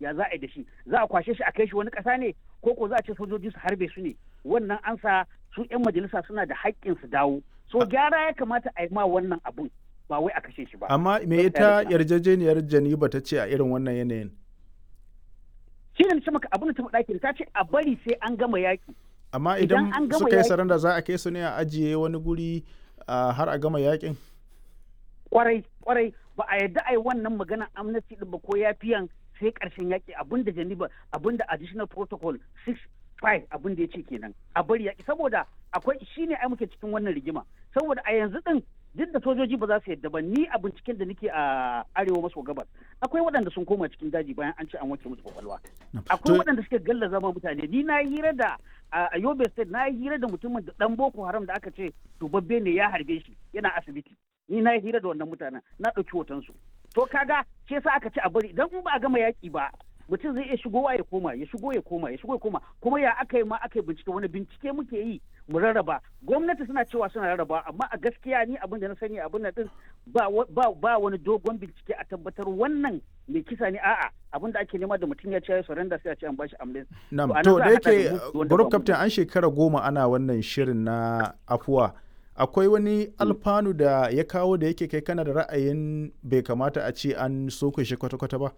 ya za a yi da shi za a kwashe shi a kai shi wani ƙasa ne ko ko za a ce sojoji su harbe su ne wannan an sa su 'yan majalisa suna da haƙƙin su dawo so gyara ya kamata a yi ma wannan abun ba wai a kashe shi ba amma me ita yarjejeniyar janiba ta ce a irin wannan yanayin shi ne ce maka abin da ta faɗa ta ce a bari sai an gama yaƙi amma idan suka yi saranda za a kai su ne a ajiye wani guri har a gama yaƙin kwarai kwarai ba a yadda a yi wannan magana amnesty din ba ko yafiyan sai ƙarshen yaƙi abin da janiba abin da additional protocol 6 abin da ya ce kenan a bari yaƙi saboda akwai shine ai muke cikin wannan rigima saboda a yanzu din duk da sojoji ba za su yadda ba ni a binciken da nake a arewa maso gabas akwai waɗanda sun koma cikin daji bayan an ce an wanke musu kwakwalwa akwai waɗanda suke galla zama mutane ni na hira da a yobe state na hira da mutumin da dan boko haram da aka ce dubabbe ne ya harbe shi yana asibiti ni na hira da wannan mutanen na ɗauki hotonsu to kaga ce sa aka ce a bari idan in ba a gama yaƙi ba mutum zai iya shigowa ya koma ya shigo ya koma ya shigo ya koma kuma ya aka yi ma aka yi bincike wani bincike muke yi mu rarraba gwamnati suna cewa suna rarraba amma a gaskiya ni abin da na sani abin da din ba ba wani dogon bincike a tabbatar wannan mai kisa ne a'a abin da ake nema da mutum ya ce ya surrender sai a ce an bashi amlin na'am to da yake group captain an shekara goma ana wannan shirin na afuwa akwai wani alfanu da ya kawo da yake kai kana da ra'ayin bai kamata a ce an soke shi kwata-kwata ba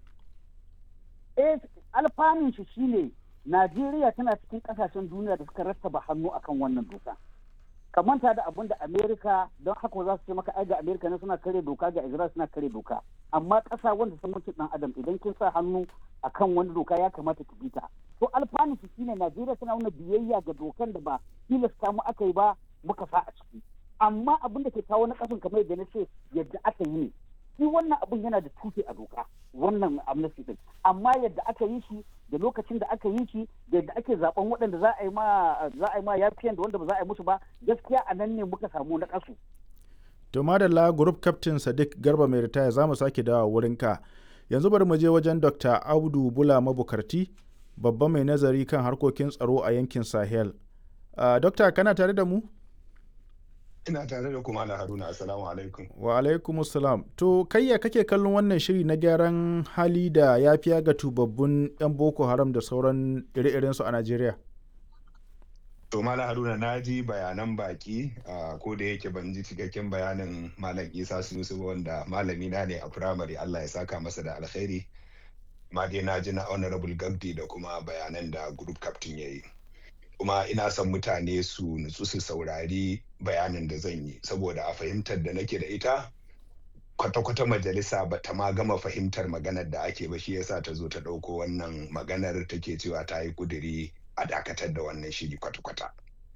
eh alfanun shi shine Najeriya tana cikin kasashen duniya da suka rattaba hannu akan wannan doka. Ka manta da abin da Amerika don haka za su ce maka ai ga Amerika ne suna kare doka ga Israel suna kare doka. Amma ƙasa wanda sun mutu dan Adam idan kin sa hannu akan wani doka ya kamata ki bi ta. To alfanun shi shine Najeriya tana nuna biyayya ga dokan da ba tilasta mu aka yi ba muka sa a ciki. Amma abin da ke kawo na ƙasan kamar yadda na ce yadda aka yi ne. shi wannan abun yana da tushe a doka wannan amnesty din amma yadda aka yi shi da lokacin da aka yi shi da yadda ake zaben waɗanda za a yi ma za a yi ma yafiyan da wanda ba za a yi musu ba gaskiya a nan ne muka samu na kasu to madalla group captain sadiq garba mai ritaya za mu sake dawa wurin ka yanzu bari mu je wajen dr audu bula mabukarti babban mai nazari kan harkokin tsaro a yankin sahel uh, dokta kana tare da mu ina tare da kuma ala haruna assalamu alaikum wa alaikum assalam to kayya kake kallon wannan shiri na gyaran hali da ya fiya ga tubabbun yan boko haram da sauran ire-irensu a najeriya to mala haruna na ji bayanan baki ko da yake ban ji cikakken bayanin malam isa sunusu wanda malami na ne a firamare allah ya saka masa da alkhairi ma dai na ji na honorable gabdi da kuma bayanan da group captain ya yi kuma ina son mutane su nutsu su saurari bayanin da zan yi saboda a fahimtar da nake da ita kwata-kwata majalisa ba ta ma gama fahimtar maganar da ake ba shi yasa ta zo ta ɗauko wannan maganar take cewa ta yi kuduri a dakatar da wannan shiri kwata-kwata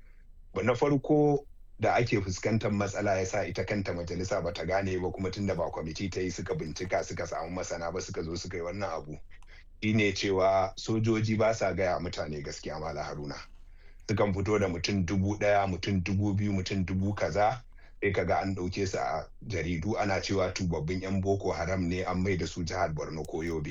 ba na farko da ake fuskantar matsala ya sa ita kanta majalisa ba ta gane ba kuma tunda ba kwamiti ta yi suka bincika suka samu masana ba suka zo suka yi wannan abu shine cewa sojoji ba sa gaya mutane gaskiya mala haruna sukan fito da mutum dubu ɗaya mutum dubu biyu mutum dubu kaza sai kaga an ɗauke su a jaridu ana cewa tubabbin 'yan boko haram ne an mai da su jihar borno ko yobe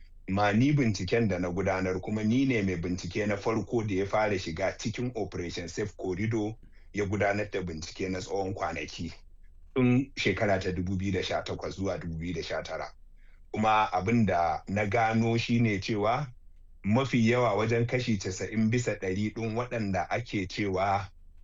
ma ni binciken da na gudanar kuma ni ne mai bincike na farko da ya fara shiga cikin operation safe corridor ya gudanar da bincike na tsawon kwanaki tun shekara ta 2018 zuwa 2019 kuma abin da na gano shine cewa mafi yawa wajen kashi casa'in bisa ɗari ɗin waɗanda ake cewa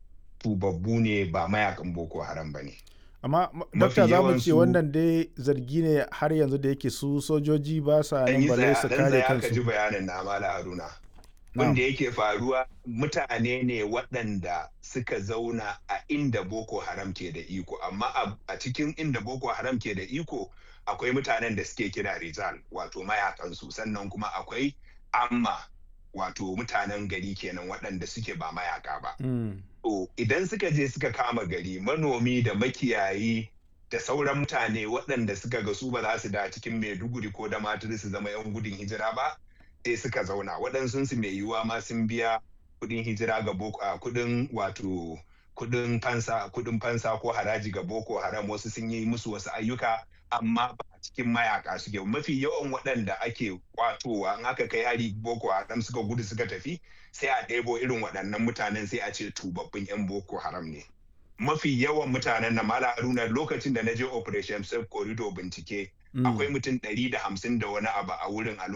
tubabbu ne ba mayakan boko haram ba ne. amma dokta za mu ce wannan dai zargi ne har yanzu da yake su sojoji ba sa nan bale su kare kansu. ji bayanin na mala haruna. Wanda yake faruwa mutane ne waɗanda suka zauna a inda boko haram ke da iko amma a cikin inda boko haram ke da iko akwai mutanen da suke kira rizal wato mayakansu sannan kuma akwai amma wato mutanen gari kenan waɗanda suke ba mayaka ba. To idan suka je suka kama gari manomi da makiyayi da sauran mutane waɗanda suka ga su ba za su da cikin maiduguri ko da maturi su zama 'yan gudun hijira ba sai suka zauna waɗansu su mai yiwuwa ma sun biya kuɗin hijira ga boko kuɗin wato kuɗin fansa kuɗin fansa ko haraji ga boko haram wasu sun yi musu wasu ayyuka amma ba a cikin mayaka suke mafi yawan waɗanda ake kwatowa in aka kai hari boko haram suka gudu suka tafi sai a ɗebo irin waɗannan mutanen sai a ce tubabbin 'yan boko haram ne mafi yawan mutanen na mala haruna lokacin da na je operation safe corridor bincike akwai mutum ɗari da hamsin da wani abu a wurin a